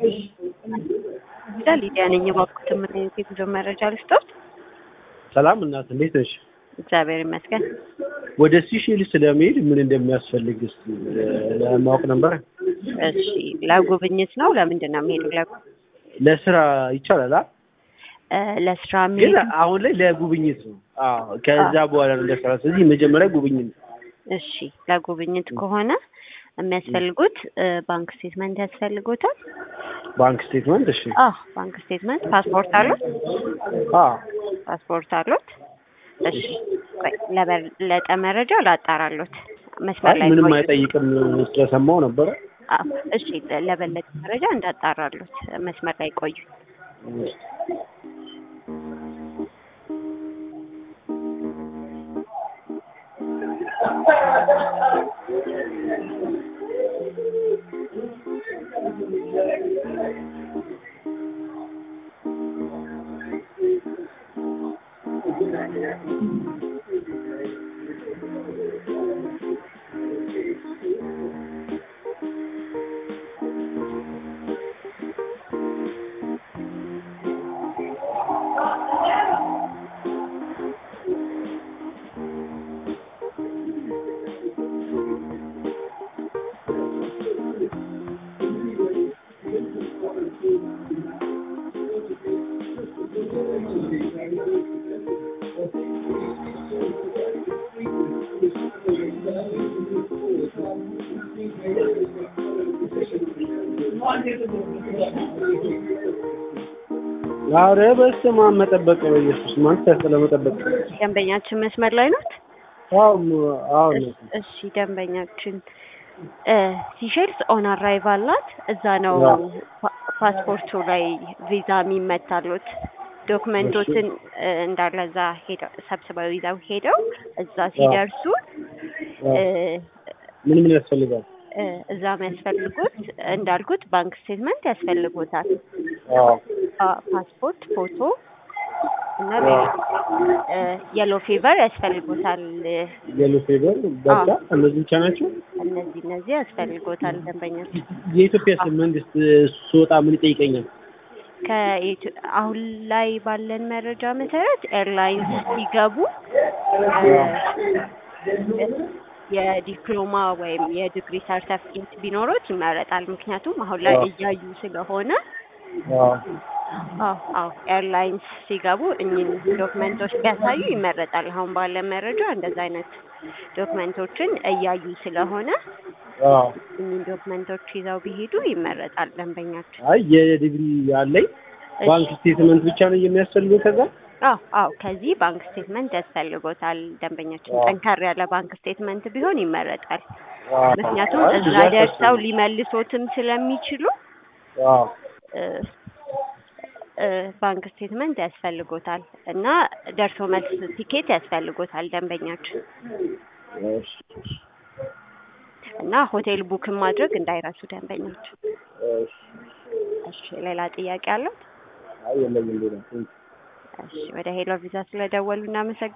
ሊዲያ ነኝ። እባክዎትን ምን አይነት የጉዞ መረጃ ልስጥዎት? ሰላም እናት እንዴት ነሽ? እግዚአብሔር ይመስገን። ወደ ሲሼልስ ለመሄድ ምን እንደሚያስፈልግ እስኪ ለማወቅ ነበር። እሺ፣ ለጉብኝት ነው? ለምንድን ነው የሚሄዱ? ለስራ ይቻላል? አ? ለስራ ግን የሚሄዱ አሁን ላይ ለጉብኝት ነው። አዎ፣ ከዛ በኋላ ነው ለስራ። ስለዚህ መጀመሪያ ጉብኝት። እሺ፣ ለጉብኝት ከሆነ የሚያስፈልጉት ባንክ ስቴትመንት ያስፈልጎታል። ባንክ ስቴትመንት። እሺ። አዎ፣ ባንክ ስቴትመንት። ፓስፖርት አሉት? አዎ። ፓስፖርት አሉት? እሺ፣ ቆይ ለበለጠ መረጃ ላጣራሎት። መስመር አይ ላይ ምንም ቆዩ። አይጠይቅም ስለሰማው ነበረ። አዎ፣ እሺ፣ ለበለጠ መረጃ እንዳጣራሎት መስመር ላይ ቆዩ። ኧረ በስመ አብ መጠበቅ በኢየሱስ ማለት ያስጠላ መጠበቅ። ደንበኛችን መስመር ላይ ናት? አዎ አዎ ነው። እሺ ደንበኛችን ሲሼልስ ኦን አራይቫል ናት። እዛ ነው አዎ። ፓ- ፓስፖርቱ ላይ ቪዛ የሚመታሉት ዶክመንቶችን እ፣ እንዳለ እዛ ሄደው ሰብስበው ይዘው ሄደው እዛ ሲደርሱ እ፣ ምን ምን ያስፈልጋል? እ፣ እዛ የሚያስፈልጉት እንዳልኩት ባንክ ስቴትመንት ያስፈልጎታል። አዎ አ- ፓስፖርት፣ ፎቶ እና ሌላ የሎ ፌቨር ያስፈልጎታል። የሎ ፌቨር በቃ አዎ። እነዚህ ብቻ ናቸው። እነዚህ እነዚህ ያስፈልጎታል ደንበኛችን የኢትዮጵያ መንግስት ስወጣ ምን ይጠይቀኛል? ከኢትዮ- አሁን ላይ ባለን መረጃ መሰረት ኤርላይንስ ሲገቡ እ፣ የዲፕሎማ ወይም የዲግሪ ሰርተፍኬት ቢኖሮት ይመረጣል። ምክንያቱም አሁን ላይ አዎ። እያዩ ስለሆነ አዎ አዎ አዎ ኤርላይንስ ሲገቡ እኚህን ዶክመንቶች ቢያሳዩ ይመረጣል። አሁን ባለን መረጃ እንደዛ አይነት ዶክመንቶችን እያዩ ስለሆነ አዎ እኚህን ዶክመንቶች ይዘው ቢሄዱ ይመረጣል ደንበኛችን። አይ የዲግሪ ያለኝ እሺ። ባንክ ስቴትመንት ብቻ ነው የሚያስፈልገው። ከዛ አዎ አዎ ከዚህ ባንክ ስቴትመንት ያስፈልጎታል ደንበኛችን። አዎ። ጠንከር ያለ ባንክ ስቴትመንት ቢሆን ይመረጣል። አዎ። ምክንያቱም አይ እዛ ብዛት ደርሰው ያስፈልጋል። ሊመልሶትም ስለሚችሉ አዎ እ፣ እ፣ ባንክ ስቴትመንት ያስፈልጎታል እና ደርሶ መልስ ቲኬት ያስፈልጎታል ደንበኛችን እሺ እና ሆቴል ቡክን ማድረግ እንዳይረሱ ደንበኛችን። እሺ እሺ ሌላ ጥያቄ አለው? አይ የለኝም ሌላ። እሺ ወደ ሄሎ ቪዛ ስለደወሉ እናመሰግናለን።